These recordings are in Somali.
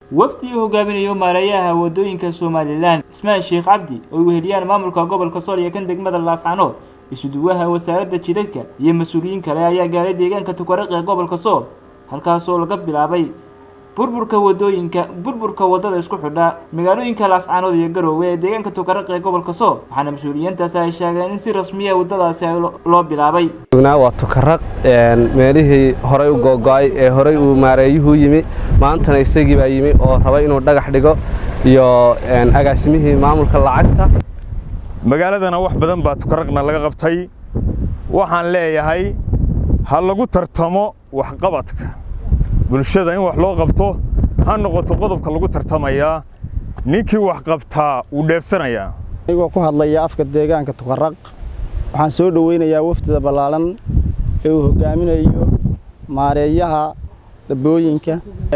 wafdi uu hogaaminayo maareeyaha wadooyinka somalilan cismaan sheekh cabdi oo weheliyaan maamulka gobolka sool iyo kan degmada laascanood isuduwaha wasaaradda jidadka iyo mas-uuliyiin kale ayaa gaaray deegaanka tukaraq ee gobolka sool halkaasoo laga bilaabay burburka wadooyinka burburka wadada isku xidha magaalooyinka laascaanood iyo garoowe ee deegaanka tukaraq ee gobolka sool waxaana mas-uuliyiintaasi ay sheegeen in si rasmiya wadadaasi loo bilaabay waa tukaraq meelihii horay u googo-ay ee horay uu maareeyuhu yimi maantana isagii baa yimi oo raba inuu dhagax dhigo iyo agaasimihii maamulka lacagta magaaladana wax badan baa tukaraqna laga qabtay waxaan leeyahay ha lagu tartamo waxqabadka bulshada in wax loo qabto ha noqoto qodobka lagu tartamayaa ninkii wax qabtaa wuu dheefsanayaa anigoo ku hadlaya afka deegaanka tukaraq waxaan soo dhoweynayaa wafdida ballaalan ee uu hogaaminayo maareeyaha dhabooyinka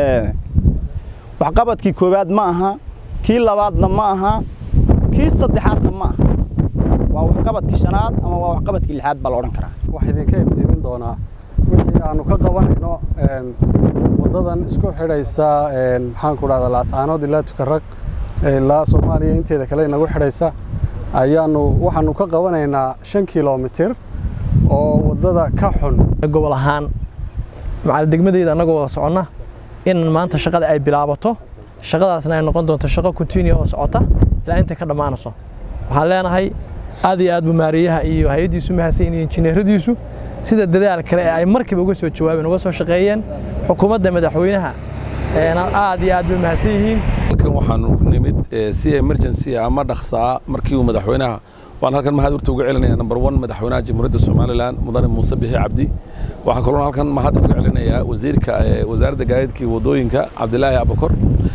waxqabadkii koowaad ma aha kii labaadna ma aha kii saddexaadna ma aha waa waxqabadkii shanaad ama waa waxqabadkii lixaad baa la odhan karaa waxaa idinka iftiimin doonaa wixii aanu ka qabanayno waddadan isku xidhaysa maxaanku dhahdaa laascaanood ilaa tukaraq ilaa soomaaliya inteeda kale inagu xidhaysa ayaanu waxaanu ka qabanaynaa shan kilomitir oo waddada ka xun gobol ahaan macal degmadeyda annagoo wada soconna in maanta shaqada ay bilaabato shaqadaasna ay noqon doonto shaqo continue oo socota ilaa intay ka dhammaanayso waxaan leenahay aad iyo aad buu maareeyaha iyo hay-addiisu mahadsan iyo injineeradiisu sida dadaal kale ee ay markiiba uga soo jawaabeen uga soo shaqeeyeen xukuumadda madaxweynaha aad iyo aad bay mahadsan yihiin halkan waxaanu nimid si emergency ama dhaqsaa markii uu madaxweynaha waan halkan mahad urta uga celinaya number one madaxweynaha jamhuuriyadda somalilan mudane muuse bixi cabdi waxaan kaloo halkan mahad uga celinayaa wasiirka wasaaradda gaadiidka iyo wadooyinka cabdilaahi abakor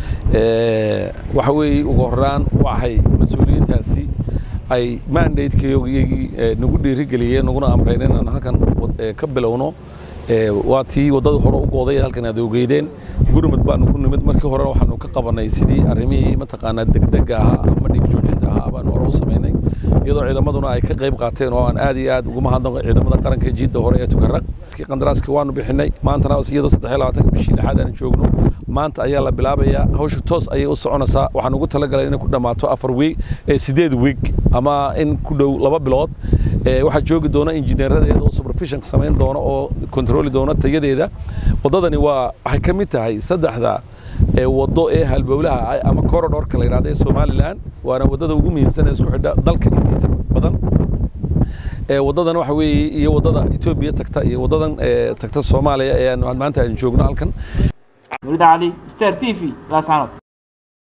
waxa weeye ugu horraan waxay mas-uuliyiintaasi ay mandatekeygii nagu dhiirigeliyeen naguna amreen inaan halkan ka bilowno waa tii waddadii hore u gooday halkan aad ogeydeen gurmud baanu ku nimid markii horena waxaanu ka qabanay sidii arrimihii mataqaanaa degdega ahaa ama dhiig joojinta ahaa baanu hore u samaynay iyadoo ciidamaduna ay ka qayb qaateen oo aan aad iyo aad uga mahadnaqo ciidamada qaranka jiidda hore ee tukaraq qandaraaskii waanu bixinay maantana iyadoo saddex iyo labaatanka bishii lixaad aan joogno maanta ayaa la bilaabayaa hawsha toos ayay u soconaysaa waxaan ugu talagalay inay ku dhammaato afar wiig sideed wiig ama in ku dhow laba bilood waxaa joogi doona injineeradeeda oo supervision samayn doona oo kontroli doona tayadeeda waddadani waa waxay ka mid tahay saddexda waddo ee halbowlaha ama korodhorka la yidhahda ee somalilan waana waddada ugu muhiimsan ee isku xidha dalka intiisa badan waddadan waxa weeye iyo waddada etoobiya tagta iyo waddadan tagta soomaaliya ee maanta aan joogno halkan nurid cali star t v laascanood